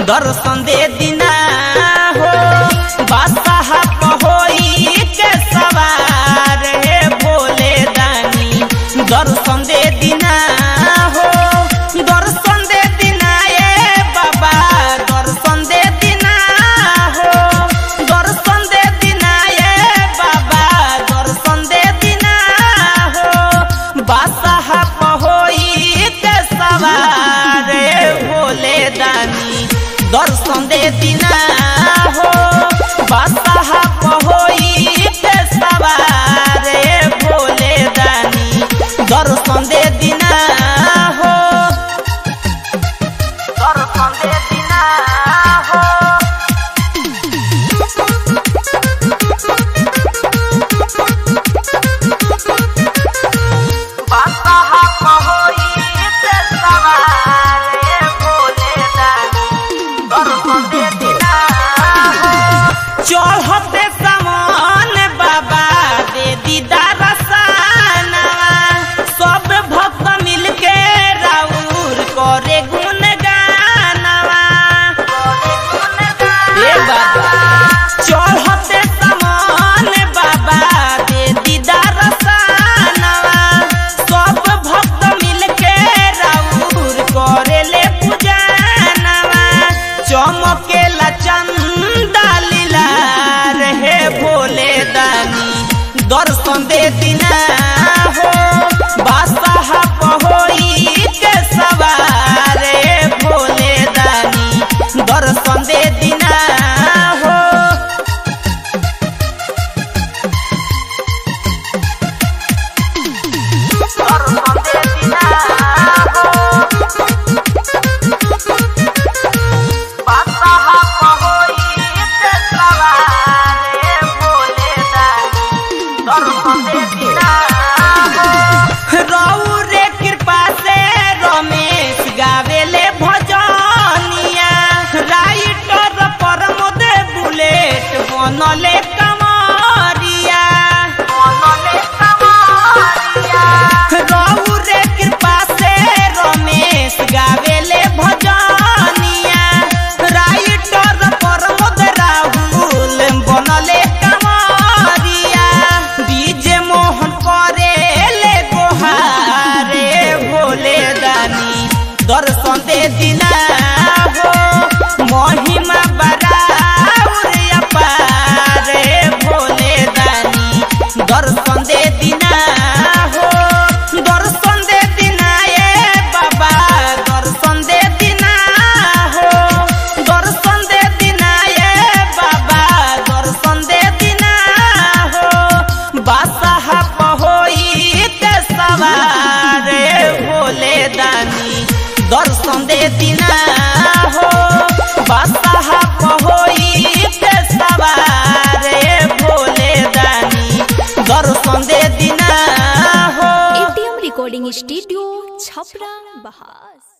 दर्शन दे दिना हो बादशाह पहोई के सवार हे भोले दानी दर्शन दे दिना हो दर्शन दे दिना ए बाबा दर्शन दे दिना हो दर्शन दे दिना ए बाबा दर्शन दे दिना हो बादशाह पहोई के सवार हे भोले दानी दर्शन दे दिना हो बादशाह पहोई के सवार हे भोले दानी दर्शन दे दिना हो दर्शन दे दिना हो बादशाह पहोई के सवार हे भोले दानी दर्शन दे दिना हो चढ़ते समान बाबा दे दीदार सानवा सब भक्त मिलके राउर करे गुण गानवा ए बाबा चढ़ते समान बाबा दे दीदार सानवा सब भक्त मिलके राउर करेले पूजनवा चमकेला चंदा लीला रहे भोले दानी दर्शन दे दिना हो बादशाह पहोई के सवार हे भोले दानी दर्शन दे दिना हो दर्शन दे दिना हो बादशाह पहोई के सवार हे भोले दानी दर्शन दे दिना हो रौरे कृपा से रमेश गावेले भजनिया राइटर प्रमोद बुलेट बनले कमरिया बनले कमरिया रौरे कृपा से रमेश गावेले भजनिया राइटर प्रमोद राहुल बनले कमरिया डीजे मोहन करेले गोहारे भोले दानी दर्शन दे दिना हो महिमा बराबर अपार हे भोले दानी दर्शन दे दिना हो दर्शन दे दिना ए बाबा दर्शन दे दिना हो दर्शन दे दिना ए बाबा दर्शन दे दिना हो बादशाह पहोई के सवार हे भोले दानी दर्शन दे दिना हो बादशाह पहोई के सवार हे भोले दानी दर्शन दे दिना हो एटीएम रिकॉर्डिंग स्टूडियो छपरा बहार